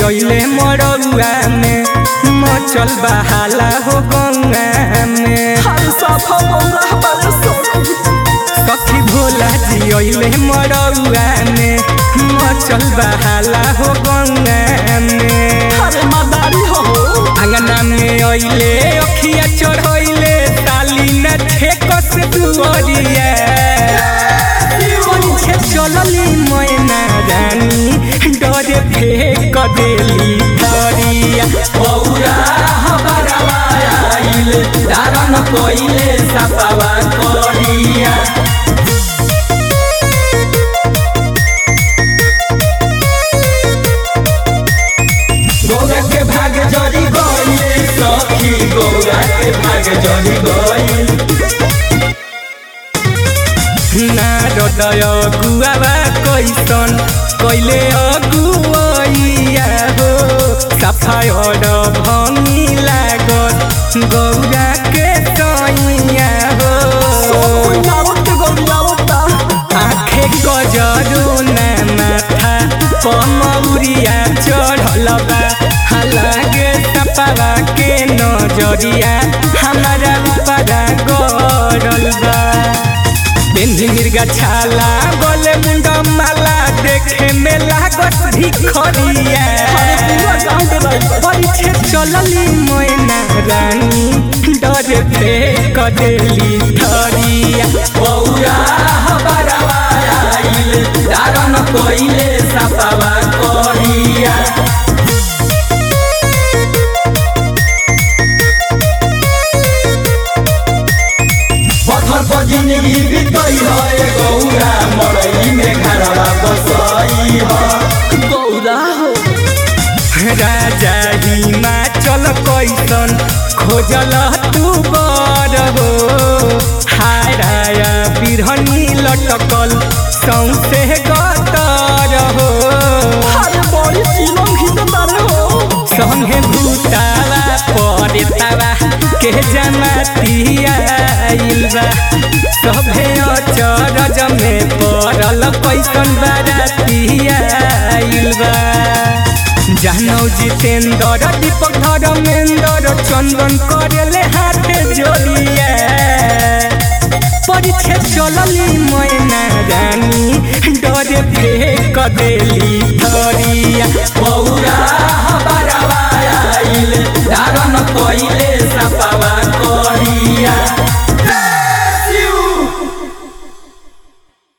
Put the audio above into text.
अइले मरौआ में मचल बहाला हो गंगा में हर साफा मौला हमारे सोनू सखी भोला जी अइले मरौआ में मचल बहाला हो गंगा में हरे मदारी हो अंगना में अइले अखिया चढ़ैले ताली न ठेकस दुअरिया पीछे चलली मैना रानी डरे फेंक देली धरिया बौरा हमारा आइल दारन कोइले सपावा कोरिया गौरा के भाग जरी गइल सखी गौरा के भाग जरी गइल नारदय गुआवा कैसन कैले अगुवैया हो सफाय भंगी लागत गौरा के सैया हो आखे गजरो ना माथा पमौरिया चढ़ल बा हालागे सपावा के नजरिया हमारा ऊपरा गरल बा बेंधी मिर्गा छाला बोले मुंडा माला देखे में लागत भिखरिया परीक्षे चलली मोयना रानी डरे फेंक देली धरिया बौरा हमारा आइल दारन कोइले सपावा कोरिया पत्थर पर जिंदगी बीतई है गौरा मरई में घरवा बसई है गौरा हो राजा हिमाचल कैसन खोजल तू बर हो हाराया बिरहनी लटकल सौसे गतर हो अरे बड़ी चिलम घिंचतारे हो संगे भूतावा परेतावा के जमातिया आइल बा सभे अचरज में पड़ल कैसन बारातिया आइल बा जानौ जितेंद्र दीपक धर्मेंद्र चंदन करेले हाथे जोड़िया परीक्षे चलली मैना रानी डरे फेंक देली धरिया बौरा